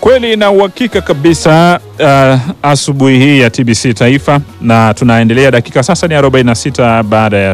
Kweli na uhakika kabisa uh, asubuhi hii ya TBC Taifa na tunaendelea, dakika sasa ni 46 baada ya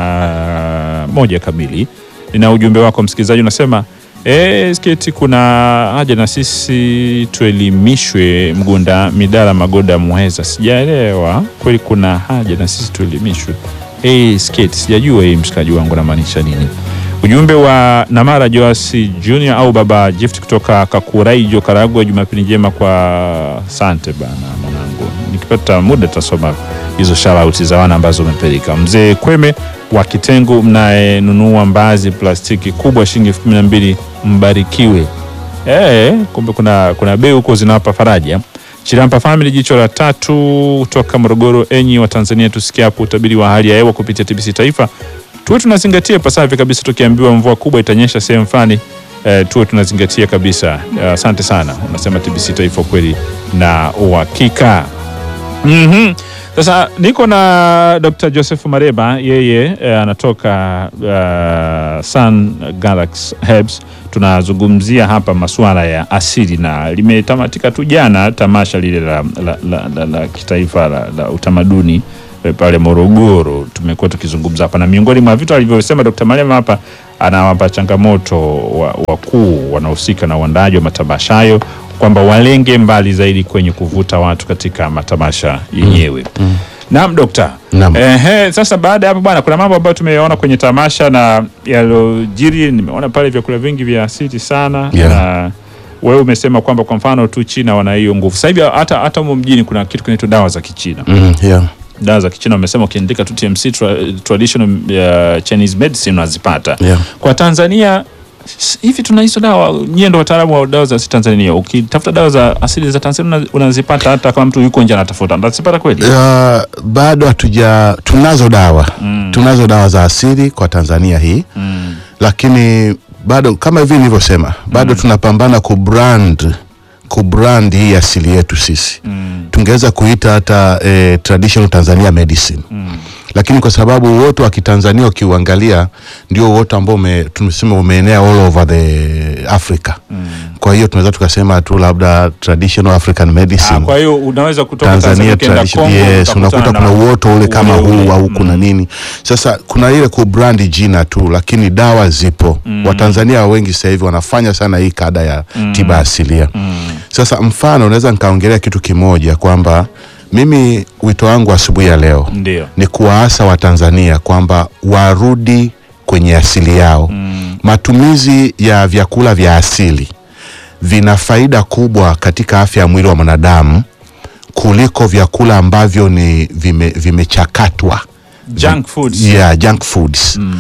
saa moja kamili. Nina ujumbe wako msikilizaji, unasema e, sketi, kuna haja na sisi tuelimishwe. Mgunda Midala Magoda Muheza, sijaelewa kweli, kuna haja na sisi tuelimishwe. Hey, sketi, sijajua hii mshikaji wangu namaanisha nini? Ujumbe wa Namara Joasi Junior au Baba Gift kutoka Kakuraijo, Karagwe. Jumapili njema kwa sante bana mwanangu, nikipata muda tutasoma hizo shout za wana ambazo umepeleka. Mzee Kweme wa Kitengo, mnayenunua mbazi plastiki kubwa shilingi elfu kumi na mbili mbarikiwe. Eh, kumbe kuna, kuna bei huko zinawapa faraja. Chirampa Family, jicho la tatu kutoka Morogoro. Enyi wa Tanzania, tusikia hapo utabiri wa hali ya hewa kupitia TBC Taifa tuwe tunazingatia pasavyo kabisa. Tukiambiwa mvua kubwa itanyesha sehemu fulani, eh, tuwe tunazingatia kabisa. Asante uh, sana. Unasema TBC Taifa kweli na uhakika. mm -hmm. Sasa niko na Dr. Joseph Mareba, yeye eh, anatoka uh, Sun Galaxy Herbs. Tunazungumzia hapa masuala ya asili na limetamatika tu jana tamasha lile la, la, la, la, la kitaifa la, la utamaduni pale Morogoro. Tumekuwa tukizungumza hapa na miongoni mwa vitu alivyosema Dr. Malema hapa, anawapa changamoto wakuu wa wanaohusika na uandaaji wa matamasha hayo kwamba walenge mbali zaidi kwenye kuvuta watu katika matamasha yenyewe. mm. mm. Naam Dokta. Naam. Ehe, sasa baada ya hapo bwana, kuna mambo ambayo tumeyaona kwenye tamasha na yalojiri. Nimeona pale vyakula vingi vya asili sana Yeah. na wewe umesema kwamba kwa mfano tu China wana hiyo nguvu. Sasa hivi hata hata humo mjini kuna kitu kinaitwa dawa za Kichina Mm, yeah. dawa za Kichina wamesema ukiandika tu TMC tra, traditional uh, Chinese medicine unazipata. Yeah. Kwa Tanzania s- hivi tuna hizo dawa, nyie ndo wataalamu wa dawa za asili Tanzania. Ukitafuta dawa za asili za Tanzania una- unazipata hata kama mtu yuko nje anatafuta, unazipata kweli? Uh, bado hatuja tunazo dawa Mm. tunazo dawa za asili kwa Tanzania hii Mm. lakini bado kama hivi nilivyosema bado tunapambana kubrand kubrand hii asili yetu sisi Mm. tungeweza kuita hata eh, traditional Tanzania medicine Mm. lakini kwa sababu wote wa Kitanzania ukiuangalia ndio wote ambao ume, tumesema umeenea all over the Africa Mm. kwa hiyo tunaweza tukasema tu labda traditional African medicine Ah, kwa hiyo unaweza kutoka Tanzania Tanzania ukienda tradition, Kongo yes, utakutana unakuta na kuna uoto ule kama ule ule. huu au Mm. kuna nini. Sasa kuna ile kubrandi jina tu, lakini dawa zipo. Watanzania wengi sasa hivi wanafanya sana hii kada ya tiba asilia. Mm. Sasa mfano, naweza nikaongelea kitu kimoja kwamba mimi wito wangu asubuhi ya leo Ndio. ni kuwaasa Watanzania kwamba warudi kwenye asili yao. Mm. Matumizi ya vyakula vya asili vina faida kubwa katika afya ya mwili wa mwanadamu kuliko vyakula ambavyo ni vime- vimechakatwa Junk foods. yeah, junk foods. Mm.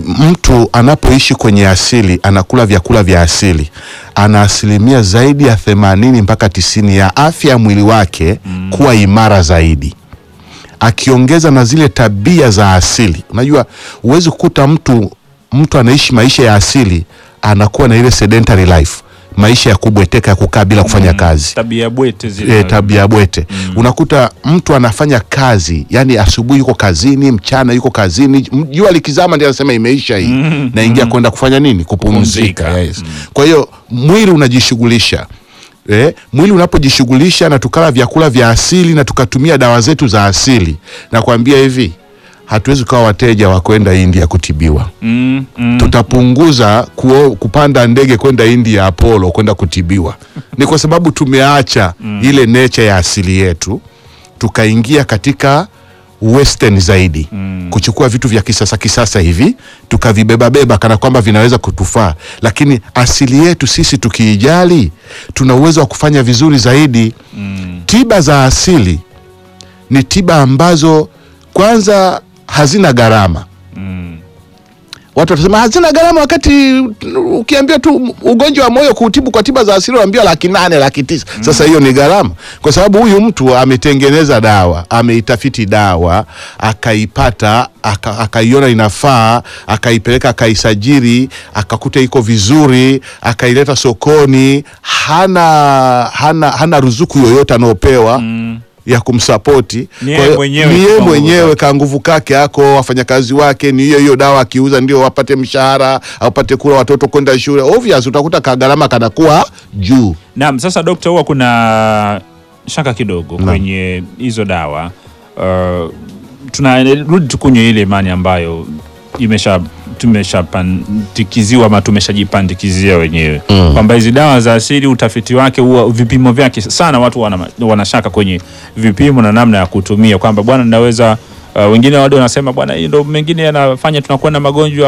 Mtu anapoishi kwenye asili anakula vyakula vya asili, ana asilimia zaidi ya themanini mpaka tisini ya afya ya mwili wake kuwa imara zaidi akiongeza na zile tabia za asili. Unajua, huwezi kukuta mtu mtu anaishi maisha ya asili anakuwa na ile sedentary life, maisha ya kubweteka ya kukaa bila kufanya kazi Tabia bwete zile. e, tabia bwete unakuta mtu anafanya kazi yani asubuhi yuko kazini mchana yuko kazini m- jua likizama ndio anasema imeisha hii naingia kwenda kufanya nini kupumzika Kupumzika. yes. kwa hiyo mwili unajishughulisha Eh, mwili unapojishughulisha na tukala vyakula vya asili na tukatumia dawa zetu za asili na kuambia hivi hatuwezi kuwa wateja wa kwenda India kutibiwa Mm. Mm. tutapunguza kuo, kupanda ndege kwenda India Apollo kwenda kutibiwa. Ni kwa sababu tumeacha ile nature ya asili yetu tukaingia katika western zaidi kuchukua vitu vya kisasa kisasa hivi tukavibebabeba kana kwamba vinaweza kutufaa, lakini asili yetu sisi tukiijali, tuna uwezo wa kufanya vizuri zaidi. Tiba za asili ni tiba ambazo kwanza hazina gharama Mm. watu watasema hazina gharama, wakati ukiambia tu ugonjwa wa moyo kuutibu kwa tiba za asili unaambiwa laki nane laki tisa. Sasa hiyo ni gharama, kwa sababu huyu mtu ametengeneza dawa, ameitafiti dawa, akaipata, aka- akaiona inafaa, akaipeleka, akaisajiri, akakuta iko vizuri, akaileta sokoni, hana hana hana ruzuku yoyote anaopewa ya kumsapoti. Ni Kwa yeye hiyo, mwenyewe ni yeye kwa nguvu mwenyewe zake. ka nguvu kake ako wafanyakazi wake ni hiyo hiyo dawa akiuza ndio wapate mshahara apate kula watoto kwenda shule. Obvious utakuta kagharama kanakuwa juu. Naam, sasa dokta, huwa kuna shaka kidogo Naam. kwenye hizo dawa uh, tunarudi tukunywe ile imani ambayo imesha tumeshapandikiziwa ama tumeshajipandikizia wenyewe Mm. kwamba hizi dawa za asili utafiti wake huwa vipimo vyake sana, watu wana, wanashaka kwenye vipimo na namna ya kutumia kwamba bwana naweza Uh, wengine wado wanasema bwana, hii ndo mengine yanafanya tunakuwa na magonjwa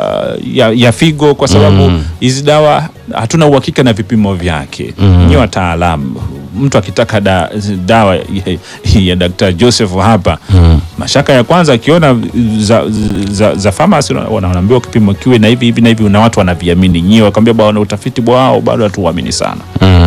ya, ya figo kwa sababu Mm. hizi dawa hatuna uhakika na vipimo vyake. Mm. Nyie wataalamu, mtu akitaka da, dawa ya, ya Dr. Joseph hapa mashaka ya kwanza akiona za, za, za pharmacy wana- wanaambiwa kipimo kiwe na hivi hivi na hivi, na watu wanaviamini. Nyie wakwambia bwana, utafiti wao bado hatuuamini sana.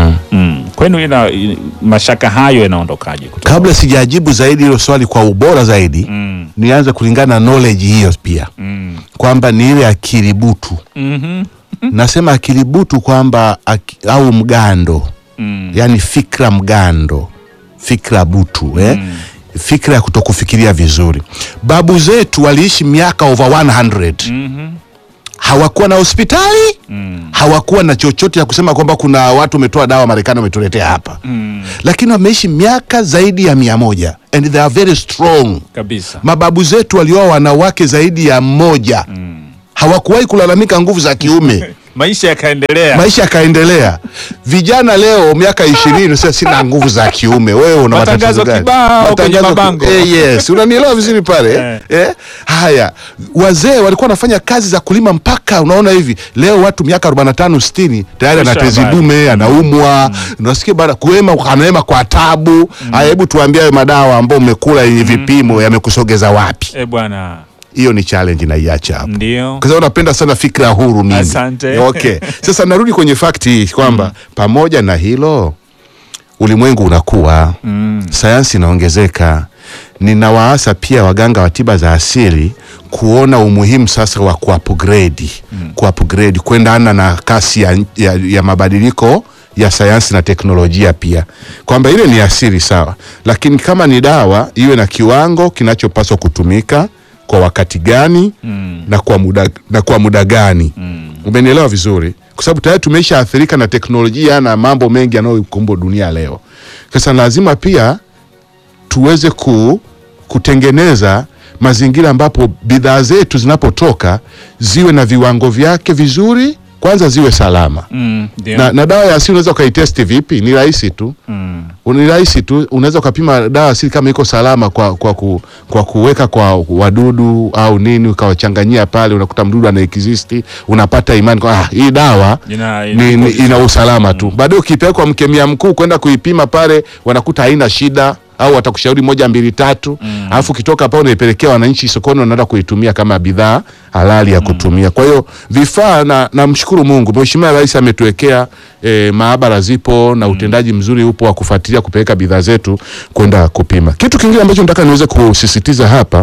Mm. Kwenu ina, i- mashaka hayo yanaondokaje? kutoka- Kabla sijajibu zaidi hilo swali kwa ubora zaidi Mm. nianze kulingana na knowledge hiyo pia Mm. kwamba ni ile akili butu. Mhm. Nasema akili butu kwamba aki, au mgando Mm. yani fikra mgando, fikra butu eh? fikra ya kutokufikiria vizuri. Babu zetu waliishi miaka over 100 Mhm. hawakuwa na hospitali Mm. hawakuwa na chochote ya kusema kwamba kuna watu wametoa dawa Marekani wametuletea hapa Mm. lakini wameishi miaka zaidi ya mia moja and they are very strong. Kabisa. Mababu zetu walioa wanawake zaidi ya mmoja hawakuwahi kulalamika nguvu za kiume Maisha yakaendelea. maisha yakaendelea. Vijana leo miaka ishirini sasa sina nguvu za kiume. Wewe una Matangazo matatizo gani? kibao kwenye Matangazo ki- mabango. Eh, yes, unanielewa vizuri pale eh? Eh? Haya, wazee walikuwa wanafanya kazi za kulima mpaka unaona hivi leo watu miaka 45 60 tayari ana Kisha tezi habari. dume anaumwa, unasikia bana kuema anaema kwa tabu. Haya, hebu tuambie hayo madawa ambayo umekula yenye vipimo yamekusogeza wapi? Eh, bwana. Hiyo ni challenge naiacha hapo Ndio. kwa sababu napenda sana fikra huru mimi. Asante. Okay. Sasa narudi kwenye fakti hii kwamba pamoja na hilo ulimwengu unakuwa Mm. sayansi inaongezeka. Ninawaasa pia waganga wa tiba za asili kuona umuhimu sasa wa kuupgrade mm. kuupgrade kuendana na kasi ya, ya, ya mabadiliko ya sayansi na teknolojia pia, kwamba ile ni asili sawa, lakini kama ni dawa iwe na kiwango kinachopaswa kutumika kwa wakati gani Mm. na kwa muda, na kwa muda gani Mm. umenielewa vizuri kwa sababu tayari tumesha athirika na teknolojia na mambo mengi yanayokumba dunia leo sasa lazima pia tuweze ku, kutengeneza mazingira ambapo bidhaa zetu zinapotoka ziwe na viwango vyake vizuri kwanza ziwe salama Mm. Ndio. na, na dawa ya asili unaweza ukaitesti vipi ni rahisi tu Mm. ni rahisi tu, unaweza ukapima dawa asili kama iko salama kwa, kwa, ku, kwa kuweka kwa wadudu au nini, ukawachanganyia pale, unakuta mdudu ana exist, unapata imani kwa ah, hii dawa Ina- ni, ni, ina usalama tu. Baadaye ukipelekwa mkemia mkuu kwenda kuipima pale, wanakuta haina shida au watakushauri moja mbili tatu, alafu ukitoka pale unaipelekea wananchi sokoni, wanaenda kuitumia kama bidhaa halali ya kutumia. Kwa hiyo vifaa, na namshukuru Mungu, Mheshimiwa Rais ametuwekea e, maabara zipo na utendaji mzuri upo wa kufuatilia kupeleka bidhaa zetu kwenda kupima. Kitu kingine ambacho nataka niweze kusisitiza hapa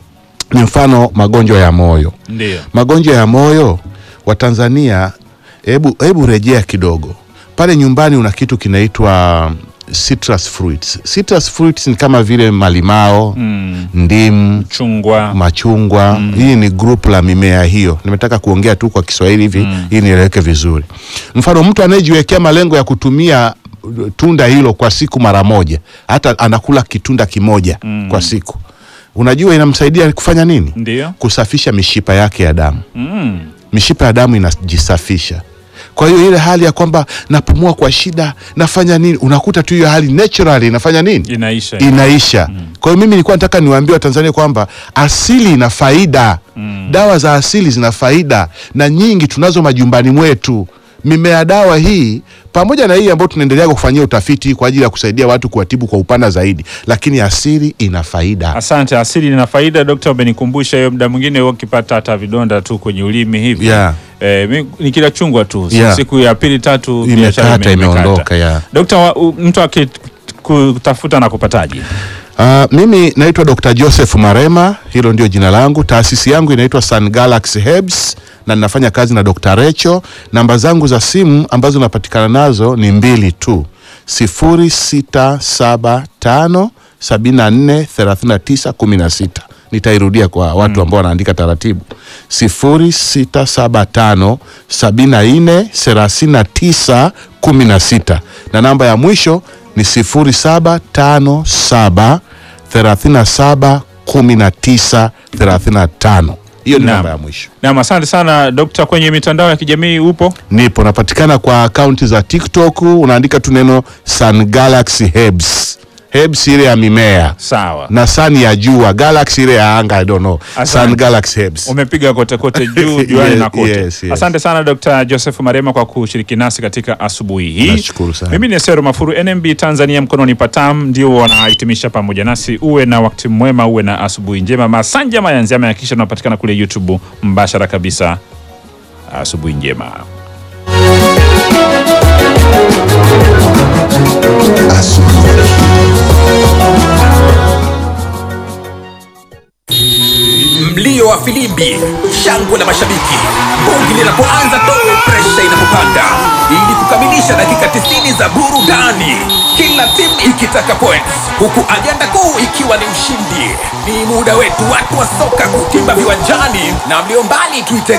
ni mfano magonjwa ya moyo Ndio. magonjwa ya moyo wa Tanzania, hebu hebu rejea kidogo pale nyumbani, una kitu kinaitwa citrus fruits. Citrus fruits ni kama vile malimao, Mm. ndimu, Chungwa. machungwa. Hii ni group la mimea hiyo. Nimetaka kuongea tu kwa Kiswahili hivi ili nieleweke vizuri. Mfano, mtu anayejiwekea malengo ya kutumia uh, tunda hilo kwa siku mara moja, hata anakula kitunda kimoja kwa siku, unajua inamsaidia kufanya nini? Ndio. Kusafisha mishipa yake ya damu Mm. mishipa ya damu inajisafisha. Kwa hiyo ile hali ya kwamba napumua kwa shida, nafanya nini, unakuta tu hiyo hali naturally inafanya nini, Inaisha. inaisha. Kwa hiyo mimi nilikuwa nataka niwaambie Watanzania kwamba asili ina faida, dawa za asili zina faida na nyingi tunazo majumbani mwetu. Mimea dawa hii pamoja na hii ambayo tunaendelea kufanyia utafiti kwa ajili ya kusaidia watu kuwatibu kwa upana zaidi, lakini asili ina faida. Asante. Asili ina faida. Dokta, umenikumbusha hiyo. Muda mwingine huwa ukipata hata vidonda tu kwenye ulimi hivi Yeah. eh, mi- nikila chungwa tu Yeah. siku ya pili tatu biashara Imekata, ime- imekata. imeondoka, yeah. Dokta, wa- u- mtu akikutafuta na kupataje? Uh, mimi naitwa Dr. Joseph Marema, hilo ndio jina langu. Taasisi yangu inaitwa Sun Galaxy Herbs na ninafanya kazi na Dr. Recho. Namba zangu za simu ambazo napatikana nazo ni mbili tu, sifuri sita saba tano 74 39 16. Nitairudia kwa watu ambao wanaandika taratibu 0675 74 39 16 na namba ya mwisho ni 0757 37 19 35. Hiyo ni Naam. namba ya mwisho. Naam, asante sana Dokta. Kwenye mitandao ya kijamii upo? Nipo napatikana kwa akaunti za TikTok, unaandika tu neno Sun Galaxy Herbs. Herbs ile ya mimea Sawa. na sun ya jua, Galaxy ile ya anga, I don't know. Asante. Sun Galaxy Herbs. Umepiga kote kote juu juani Yes, na kote. yes, yes. Asante sana Dr. Joseph Marema kwa kushiriki nasi katika asubuhi hii. Nashukuru sana. Mimi ni Sero Mafuru, NMB Tanzania mkononi patam, ndio wanahitimisha pamoja nasi. Uwe na wakati mwema, uwe na asubuhi njema. Masanja Mayanzi amehakikisha tunapatikana kule YouTube mbashara kabisa. Asubuhi njema. Mlio wa filimbi, shangwe la mashabiki, bongi linapoanza tu, presha inapopanda, ili kukamilisha dakika 90 za burudani, kila timu ikitaka points, huku ajenda kuu ikiwa ni ushindi. Ni muda wetu watu wa soka kutimba viwanjani, na mlio mbali tuite